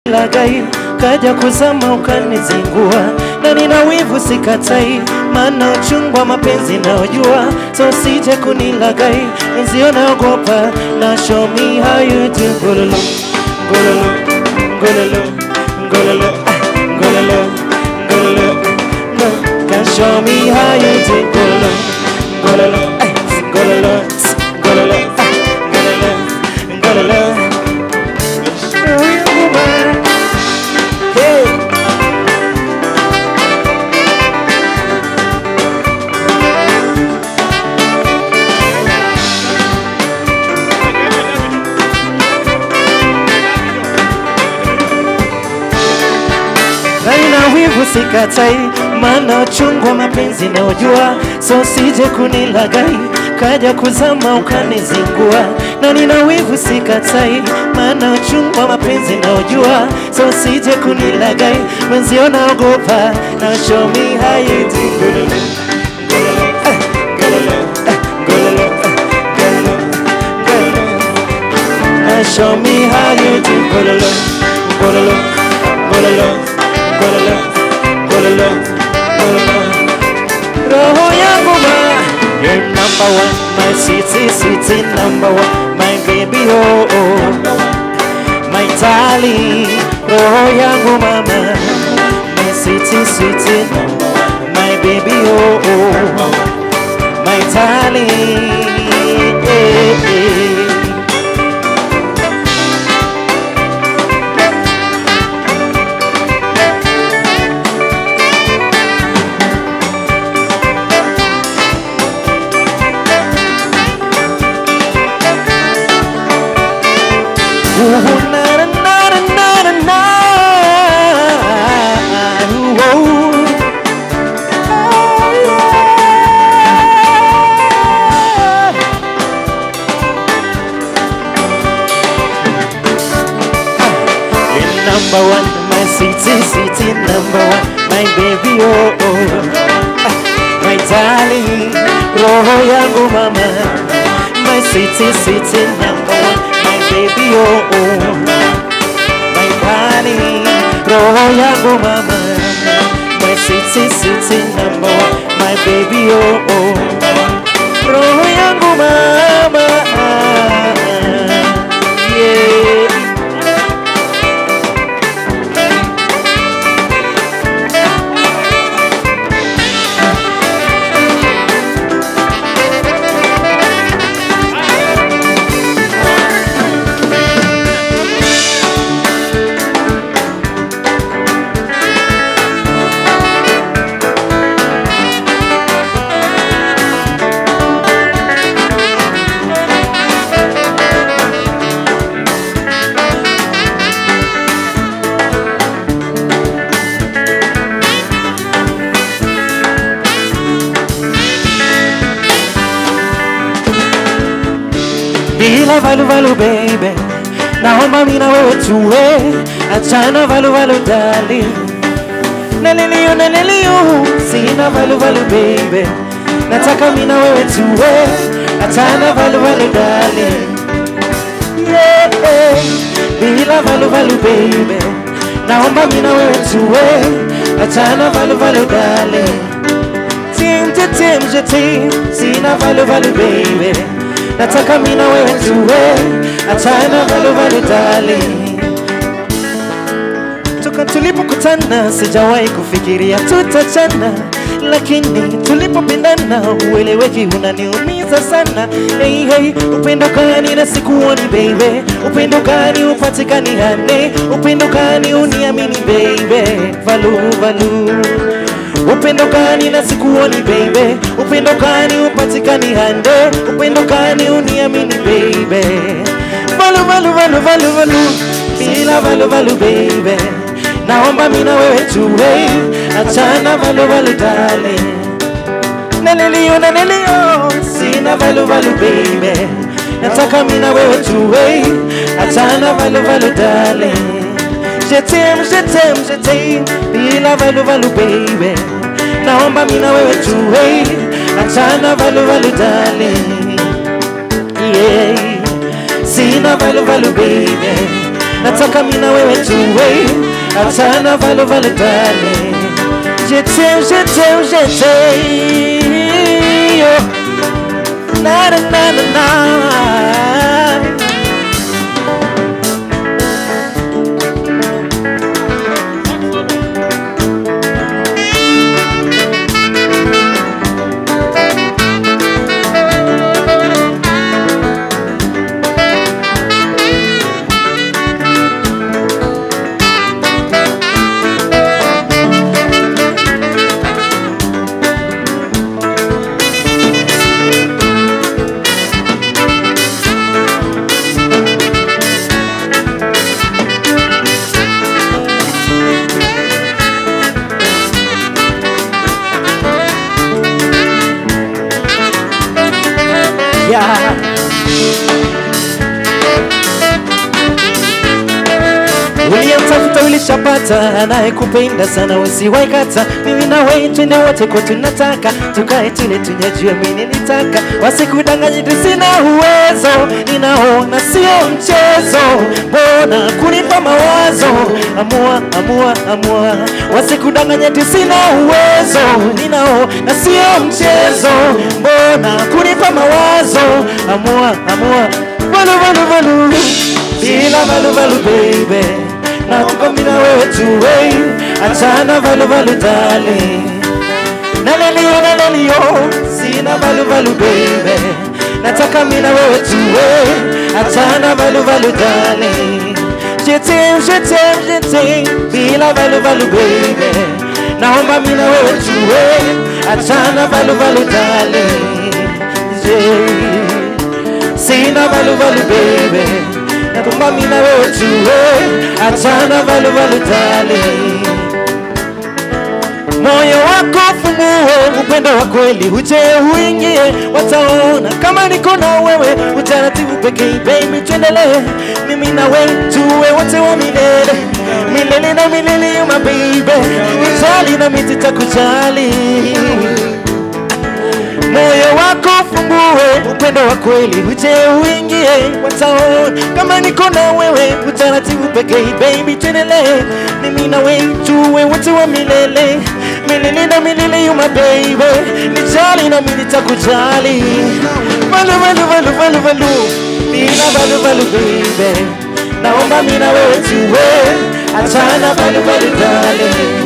lagai kaja kuzama ukanizingua, na nina wivu sikatai, maana uchungu wa mapenzi naojua, so sije kunilagai, mwenzio naogopa, na show me how you do gololo gololo gololo gololo ah, gololo gololo no, can show me how you do gololo gololo ay, gololo gololo ah, gololo gololo Oh, you man. Hey. na nina wivu sikatai, maana uchungu wa mapenzi naojua, so sije kunilagai kaja kuzama ukanizingua, na nina wivu sikatai, maana uchungu wa mapenzi naojua, so sije kunilagai, mwenzio naogopa, na show me how you do Gololo, gololo, eh, gololo, eh, gololo, eh, gololo, gololo. Now show me how you do Gololo, gololo, gololo, gololo, gololo, gololo. Roho yangu ma, you're number one, my city, city number one, my baby oh oh, my darling. Roho yangu mama, my city, city number one, my baby oh oh, my darling. Eh, eh. Ooh, na, na, na, na, na, na. Ooh, oh. You're number one, my city, city number one, my baby, oh, oh. Ah, My darling, roho yangu mama, my city, city number one, my baby, oh, oh. My darling, roho yangu mama, my city, city number one, my baby, oh, oh. Roho yangu mama, yeah. bila valuvalu baby, naomba mina wewe tuwe, achana valuvalu dali, naliliyo naliliyo, sina valuvalu baby, nataka mina wewe tuwe, achana valuvalu dali, yeah, bila valuvalu baby, naomba mina wewe tuwe, achana valuvalu dali, tim tim tim tim, sina valuvalu baby nataka mina wewe tuwe, achana valu valu darling. Toka tulipokutana sijawahi kufikiria tutachana, lakini tulipopendana ueleweki unaniumiza sana. Hey, hey, upendo gani na sikuoni baby, upendo gani upatikani hane, upendo gani uniamini baby, valu valu upendo gani na sikuoni baby, upendo gani upatikani hande, upendo gani uniamini baby, valu valu valu valu valu, bila valu valu baby, naomba mina wewe tuwe, achana valu valu darling, nalilio nalilio, sina valu valu baby, nataka mina wewe tuwe, achana valu valu darling. Je t'aime, je t'aime, je t'aime, bila valu valu baby. Naomba mina wewe tuwe, achana valu valu darling. Yeah, sina valu valu baby. nataka mimi na wewe tuwe achana valu valu darling je t'aime je t'aime je t'aime yo na na na na na yeah. uliyemtafuta ulishapata, anayekupenda sana usiwaikata. Mimi na wewe twende wote kwa tunataka, tukae tule tunyajue, mimi nilitaka, wasikudanganye tu, sina uwezo, ninaona sio mchezo, mbona kunipa mawazo? Amua, amua, amua, wasikudanganye tu, sina uwezo, ninaona sio mchezo, mbona kunipa mawazo? Amua, amua, valu, valu, valu, bila valu, valu, baby nataka mimi na wewe tuwe achana valu valu darling nalelio nalelio sina valu valu baby nataka mimi na wewe tuwe achana valu valu darling je t'aime je t'aime je t'aime bila valu valu baby naomba mimi na wewe tuwe achana valu valu darling yeah. sina valu valu baby naomba mimi na wewe tuwe achana valu valu darling moyo wako fungue, upendo wa kweli uje uingie, wataona kama niko na wewe, utaratibu pekee. Baby, tuendelee, mimi na wewe tuwe wote wa milele milele na milele, you my baby, nijali na mimi nitakujali moyo wako fungue, upendo wa kweli uje uingie, wataona kama niko na wewe, utaratibu pekee. Baby, tuendelee, mimi na wewe tuwe wote wa milele milele na milele, you my baby, nijali na mimi nitakujali. Valu valu valu valu valu, nina valu valu baby, naomba mimi na wewe tuwe, achana valu valu darling